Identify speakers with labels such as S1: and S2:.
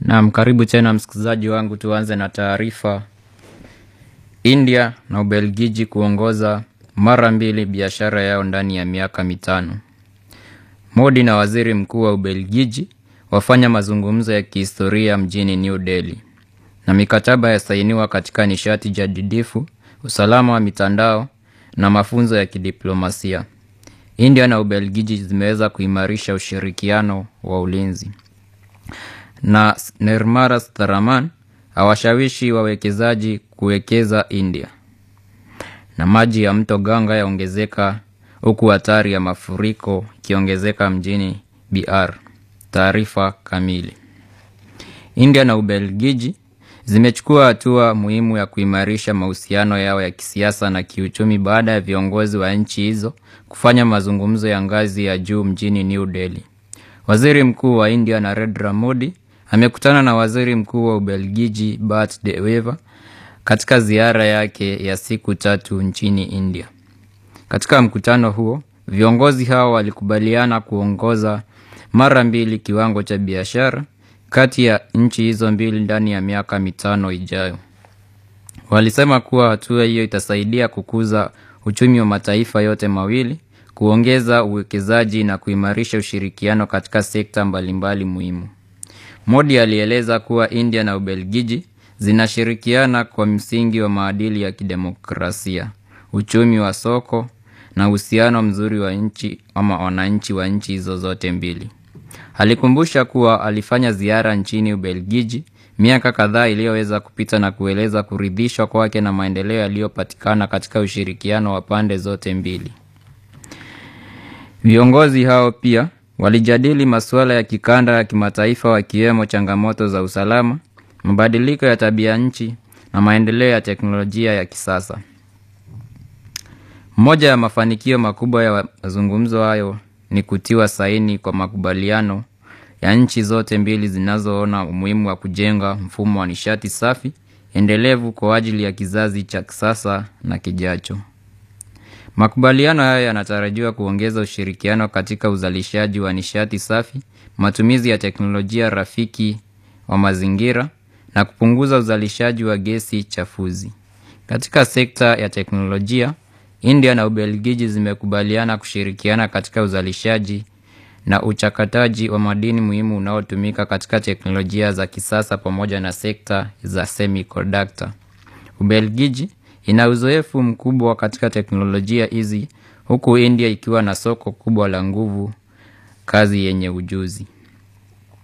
S1: Naam, karibu tena msikilizaji wangu, tuanze na taarifa. India na Ubelgiji kuongoza mara mbili biashara yao ndani ya miaka mitano. Modi na waziri mkuu wa Ubelgiji wafanya mazungumzo ya kihistoria mjini New Delhi, na mikataba yasainiwa katika nishati jadidifu, usalama wa mitandao na mafunzo ya kidiplomasia. India na Ubelgiji zimeweza kuimarisha ushirikiano wa ulinzi na Nirmala Sitharaman awashawishi wawekezaji kuwekeza India. Na maji ya mto Ganga yaongezeka huku hatari ya mafuriko ikiongezeka mjini BR. Taarifa kamili. India na Ubelgiji zimechukua hatua muhimu ya kuimarisha mahusiano yao ya kisiasa na kiuchumi baada ya viongozi wa nchi hizo kufanya mazungumzo ya ngazi ya juu mjini New Delhi. Waziri Mkuu wa India Narendra Modi amekutana na Waziri Mkuu wa Ubelgiji Bart De Wever katika ziara yake ya siku tatu nchini India. Katika mkutano huo, viongozi hao walikubaliana kuongoza mara mbili kiwango cha biashara kati ya nchi hizo mbili ndani ya miaka mitano ijayo. Walisema kuwa hatua hiyo itasaidia kukuza uchumi wa mataifa yote mawili, kuongeza uwekezaji na kuimarisha ushirikiano katika sekta mbalimbali muhimu. Modi alieleza kuwa India na Ubelgiji zinashirikiana kwa msingi wa maadili ya kidemokrasia, uchumi wa soko na uhusiano mzuri wa nchi ama wananchi wa nchi hizo zote mbili. Alikumbusha kuwa alifanya ziara nchini Ubelgiji miaka kadhaa iliyoweza kupita na kueleza kuridhishwa kwake na maendeleo yaliyopatikana katika ushirikiano wa pande zote mbili. Viongozi hao pia walijadili masuala ya kikanda ya kimataifa wakiwemo changamoto za usalama, mabadiliko ya tabia nchi na maendeleo ya teknolojia ya kisasa. Moja ya mafanikio makubwa ya mazungumzo hayo ni kutiwa saini kwa makubaliano ya nchi zote mbili zinazoona umuhimu wa kujenga mfumo wa nishati safi endelevu kwa ajili ya kizazi cha kisasa na kijacho. Makubaliano hayo yanatarajiwa kuongeza ushirikiano katika uzalishaji wa nishati safi, matumizi ya teknolojia rafiki wa mazingira na kupunguza uzalishaji wa gesi chafuzi. Katika sekta ya teknolojia, India na Ubelgiji zimekubaliana kushirikiana katika uzalishaji na uchakataji wa madini muhimu unaotumika katika teknolojia za kisasa pamoja na sekta za semiconductor. Ubelgiji ina uzoefu mkubwa katika teknolojia hizi huku India ikiwa na soko kubwa la nguvu kazi yenye ujuzi.